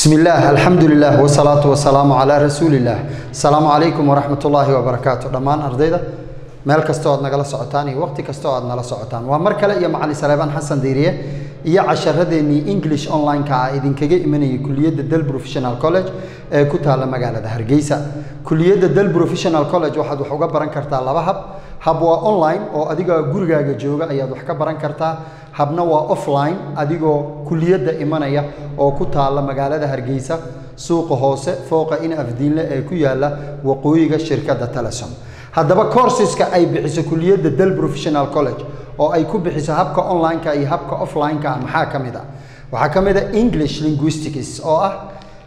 bismi illaah alxamdu lilah wsalaatu wasalaamu calaa rasuuli illaah asalaamu calaykum waraxmat ullaahi wabarakaatu dhammaan ardayda meel kastoo aad nagala socotaan iyo waqti kastoo aad nala socotaan waa mar kale iyo macalin saleebaan xasan diiriye iyo casharadeenii english online-ka ah idinkaga imanayay kuliyadda del professional college ee ku taalla magaalada hargeysa kuliyadda del professional college waxaad wax uga baran kartaa laba hab hab waa online oo adiga gurigaaga jooga ayaad wax ka baran kartaa habna waa offline adigoo kuliyadda imanaya oo ku taalla magaalada hargeysa suuqa hoose fooqa in afdiinle ee ku yaalla waqooyiga shirkadda telesom haddaba courseska ay bixiso kuliyadda del professional college oo ay ku bixiso habka online-ka iyo habka offline-ka maxaa ka mid a waxaa ka mid a english linguistics oo ah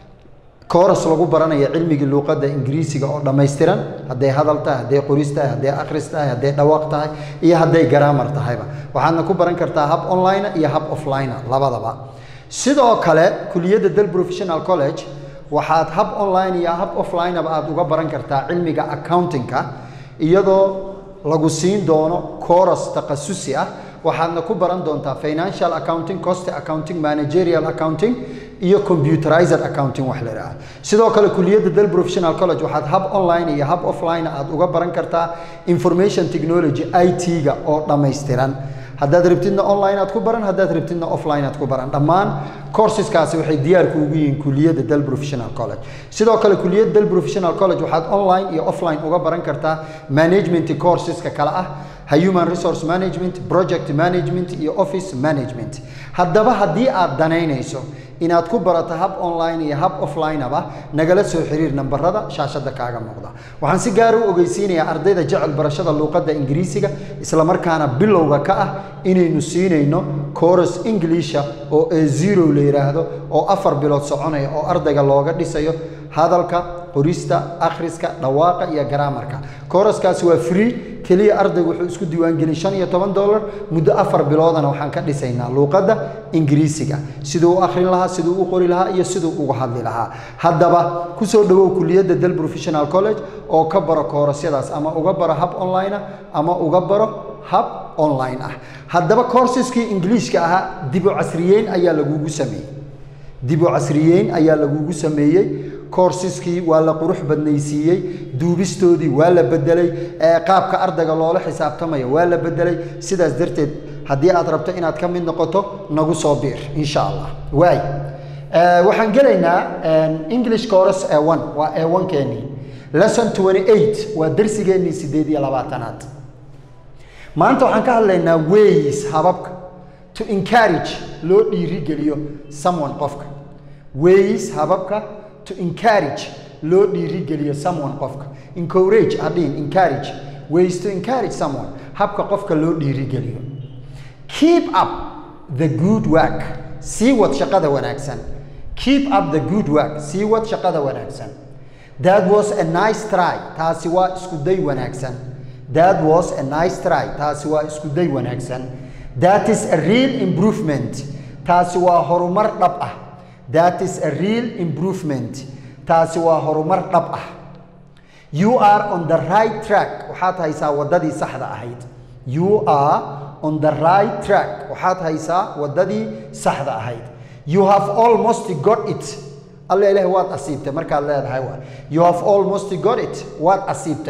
kooras lagu baranayo cilmigii luuqadda ingiriisiga oo dhammaystiran hadday hadal tahay hadday qoris tahay hadday akhris tahay hadday dhawaaq tahay iyo hadday garaamar tahayba waxaadna ku baran kartaa hab online iyo hab offline labadaba sidoo kale kuliyadda del professional college waxaad hab online iyo hab offlineba aad uga baran kartaa cilmiga accountingka iyadoo lagu siin doono coras takhasusi ah waxaadna ku baran doontaa financial accounting cost accounting managerial accounting iyo computerized accounting wax la idhaha sidoo kale kuliyadda del professional college waxaad hab online iyo hab offline aad uga baran kartaa information technology i t-ga oo dhammaystiran haddaad rabtidna online aad ku baran haddaad rabtidna offline aad ku baran dhammaan courseskaasi waxay diyaarku ugu yihiin kuliyadda del professional college sidoo kale kuliyadda del professional college waxaad online iyo offline uga baran kartaa management courseska kale ah human resource management project management iyo office management haddaba haddii aad danaynayso inaad ku barato hab online iyo hab offline-aba nagala soo xiriir nambarada shaashada kaaga muuqda waxaan si gaara u ogeysiinayaa ardayda jecel barashada luuqadda ingiriisiga islamarkaana bilowga ka ah inaynu siinayno coros inglisha oo e zero la yidhaahdo oo afar bilood soconaya oo ardayga looga dhisayo hadalka qorista akhriska dhawaaqa iyo garaamarka kooraskaasi waa free keliya ardaygu wuxuu isku diiwaangelin shan iyo toban dollar muddo afar biloodana waxaan ka dhisaynaa luuqadda ingiriisiga siduu u akhrin lahaa siduu u qori lahaa iyo siduu uga hadli lahaa haddaba kusoo dhawow kuliyadda del professional college oo ka baro koorasyadaas ama uga baro hab online ah ama uga baro hab online ah haddaba courseeskii ingiliishka ahaa dibu casriyeyn ayaa lagugu sameeyey dibu casriyeyn ayaa lagugu sameeyey coursiskii waa la qurux badnaysiiyey duubistoodii waa la bedelay qaabka ardayga loola xisaabtamaya waa la bedelay sidaas darteed haddii aad rabto inaad ka mid noqoto nagu soo biir insha allah waay waxaan gelaynaa english course e one waa e one keenii lesson twenty eight waa darsigeennii sideed iyo labaatanaad maanta waxaan ka hadlaynaa ways hababka to encourage loo dhiirigeliyo someone qofka ways hababka to encourage loo dhiirigeliyo someone qofka encourage hadhiin encourage ways to encourage someone habka qofka loo dhiirigeliyo keep up the good work sii wad shaqada wanaagsan keep up the good work sii wad shaqada wanaagsan that was a nice try taasi waa isku day wanaagsan that was a nice try taasi waa isku day wanaagsan that is a real improvement taasi waa horumar dhab ah that is a real improvement taasi waa horumar dhab ah you are on the right track waxaad haysaa waddadii saxda ahayd you are on the right track waxaad haysaa waddadii saxda ahayd you have almost got it alla ilaah waad asiibtay markaad leedahay waa you have almost got it waad asiibtay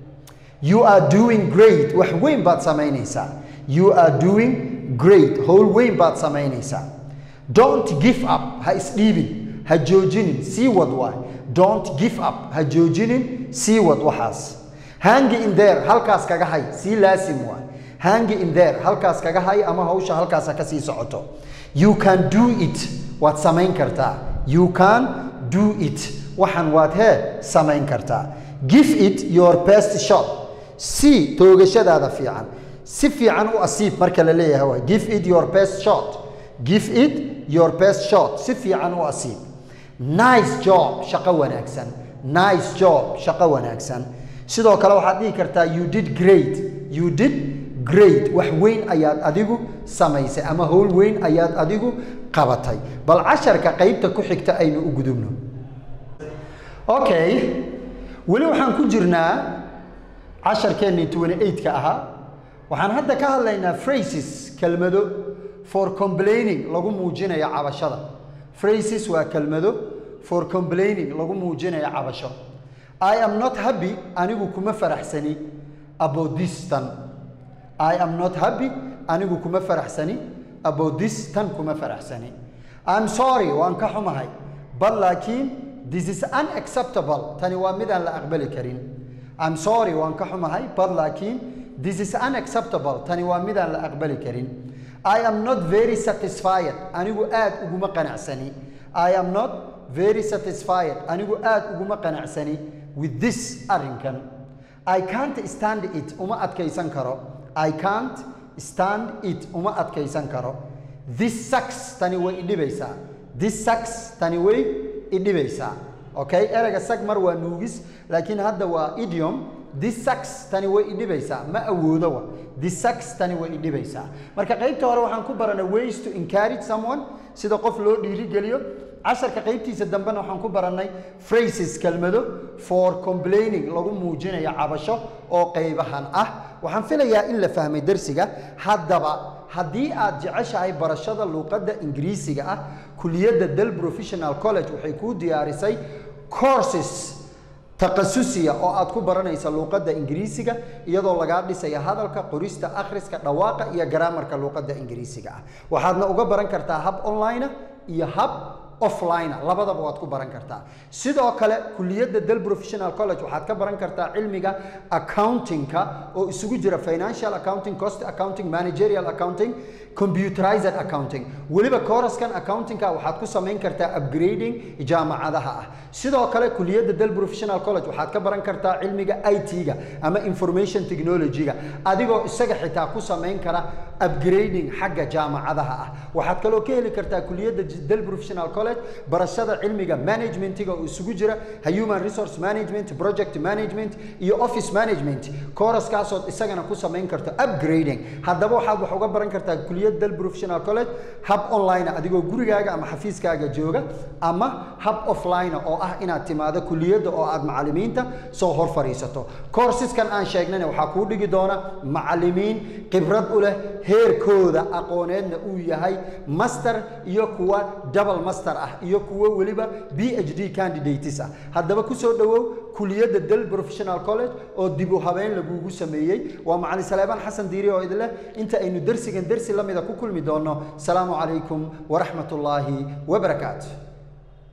you are doing great wax weyn baad samaynaysaa you are doing great howl weyn baad samaynaysaa don't give up ha isdhiibin ha joojinin sii wad waay don't give up ha joojinin sii wad waxaas hangi in there halkaas kaga hay sii laasim waay hangi in there halkaas kaga hay ama hawsha halkaas ha ka sii socoto you can do it waad samayn kartaa you can do it waxan waad hee samayn kartaa give it your best shot si toogashadaada fiican si fiican u asiib marka la leeyahay waay give it your best shot give it your best shot si fiican u asiib nice job shaqo wanaagsan nice job shaqo wanaagsan sidoo kale waxaad dhihi kartaa you did great you did great wax weyn ayaad adigu samaysay ama howl weyn ayaad adigu qabatay bal casharka qaybta ku xigta aynu u gudubno okay weli waxaan ku jirnaa casharkeennii twenty eight-ka ahaa waxaan hadda ka hadlaynaa phrases kelmado for complaining lagu muujinayo cabashada phrases waa kelmado for complaining lagu muujinayo cabasho i am not happy anigu kuma faraxsani about this tan i am not happy anigu kuma faraxsani about this tan kuma faraxsani i'm sorry waan ka xumahay but laakiin this is unacceptable tani waa midaan la aqbali karin i'm sorry waan ka xumahay but laakiin this is unacceptable tani waa midaan la aqbali karin i am not very satisfied anigu aad uguma qanacsani i am not very satisfied anigu aad uguma qanacsani with this arrinkan i can't stand it uma adkaysan karo i can't stand it uma adkaysan karo this sucks tani way idhibaysaa this sucks tani way idhibaysaa okay ereyga sag mar waa nuugis laakiin hadda waa idiom this sucks tani way idhibaysaa ma awoodo wa this sucks tani way idhibaysaa marka qaybta hore waxaan ku baranay ways to encourage someone sida qof loo dhiirigeliyo casharka qaybtiisa dambena waxaan ku barannay phrases kelmado for complaining lagu muujinayo cabasho oo qaybahan ah waxaan filayaa in la fahmay darsiga haddaba haddii aad jeceshahay barashada luuqadda ingiriisiga ah kuliyadda del professional college waxay kuu diyaarisay courses taqasusiya oo aad ku baranaysa luuqadda ingiriisiga iyadoo lagaa dhisaya hadalka qorista akhriska dhawaaqa iyo garaamarka luuqadda ingiriisiga ah waxaadna uga baran kartaa hab online iyo hab offline labadaba waad ku baran kartaa sidoo kale kuliyadda del professional college waxaad ka baran kartaa cilmiga accountingka oo isugu jira financial accounting cost accounting managerial accounting computerized accounting weliba kooraskan accountingka waxaad ku samayn kartaa upgrading jaamacadaha ah sidoo kale kuliyadda del professional college waxaad ka baran kartaa cilmiga it-ga ama information technology-ga adigoo isaga xitaa ku samayn kara upgrading xagga jaamacadaha ah waxaad kaloo ka heli kartaa kuliyadda del professional college barashada cilmiga managementiga oo isugu jira human resource management project management iyo office management kooraskaasood isagana ku samayn karto upgrading haddaba waxaad wax uga baran kartaa kuliyad del professional college hab online adigoo gurigaaga ama xafiiskaaga jooga ama hab offline oo ah inaad timaado kuliyadda oo aad macalimiinta soo hor fadhiisato koorsiskan aan sheegnayna waxaa kuu dhigi doona macalimiin khibrad u leh heerkooda aqooneedna uu yahay master iyo kuwa double master ah iyo kuwo weliba b h d candidates ah haddaba kusoo dhowow kuliyadda del professional college oo dib u habeyn lagugu sameeyey waa macalin saleebaan xasan diiri oo idin leh inta aynu dersigan dersi la mida ku kulmi doonno salaamu calaykum waraxmat ullaahi wabarakaatu